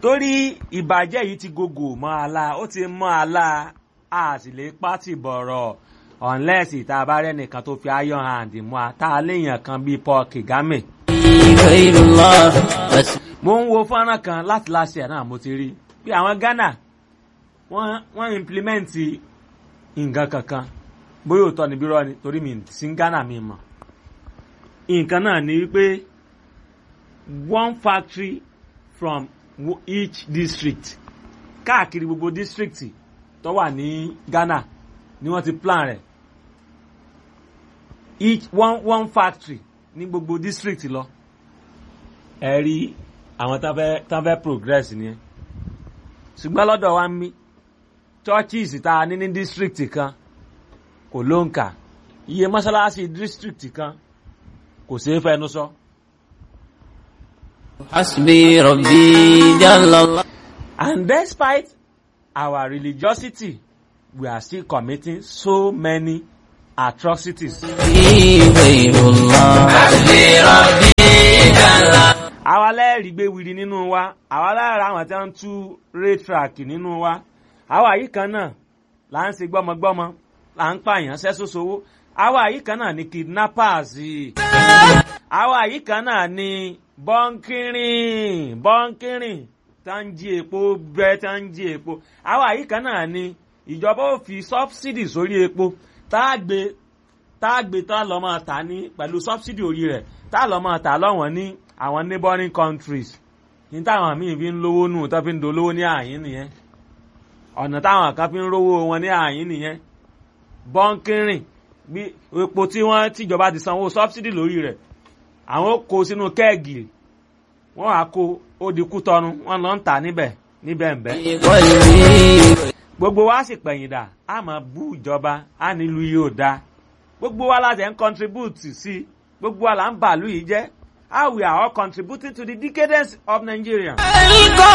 torí ìbàjẹ́ yìí ti gògò mọ́ àlá ó ti mọ́ àlá a sì lè pátì bọ̀rọ̀ unless ìta bá rẹ̀ nìkan tó fi iron hand mú a tá a léèyàn kan bíi Paul Kagame. غير الله بس mo ń wo fọ́nrán kan láti láṣẹ náà mo ti rí pé àwọn Ghana wọ́n wọ́n implement nǹkan kankan bóyá òótọ́ níbí rọ́ ni torí mi sí Ghana mi mọ̀ nǹkan náà ni wípé one factory from wo- each district káàkiri gbogbo district tó wà ní Ghana ni wọ́n ti plan rẹ̀ each one one factory ní gbogbo district lọ ẹ rí àwọn tán fẹ́ tán fẹ́ progress nìyẹn ṣùgbọ́n lọ́dọ̀ wa ń mí churches tá a ní ní district kan kò ló ń kà iye mọ́ṣáláṣí district kan kò ṣeé fẹnu sọ. حسبي ربي جل الله And despite our religiosity, we are still committing so many atrocities. غير الله حسبي ربي جل àwa lẹ́ẹ̀rí gbé wiri nínú wa àwa lára àwọn tí wọ́n ń tú raytrack nínú wa àwa yìí kan náà là ń ṣe gbọ́mọgbọ́mọ là ń pààyàn sẹ́sọ́sowó àwa yìí kan náà ni kidnappers àwa yìí kan náà ni bọ́ńkìrìn bọ́ńkìrìn tá ń jí epo bẹ́ẹ̀ tá ń jí epo àwa yìí kan náà ni ìjọba ò fi subsidy sórí epo tá a gbé tá a gbé tá a lọ́ máa tà ní pẹ̀lú subsidy orí rẹ̀ tá a lọ́ máa tà lọ́wọ́n ní àwọn neighboring countries ní táwọn míì fi ń lówó nù tó fi ń dolówó ní àyín nìyẹn ọ̀nà táwọn kan fi ń rówó wọn ní àyín nìyẹn bọ́ńkìrìn bí epo tí wọ́n tìjọba ti sanwó subsidy lórí rẹ̀ àwọn ó kó sínú kẹ́ẹ̀gì wọ́n á kó ó di kútọ́nu wọ́n lọ ń tà níbẹ̀ níbẹ̀ ń bẹ́ قلبي gbogbo wa sì pẹ̀yìndà a máa bú ìjọba a nílùú yìí ò dáa gbogbo wa láti ń contribute sí gbogbo wa là ń bàálù yìí jẹ́ how we are all contributing to the decadence of Nigeria.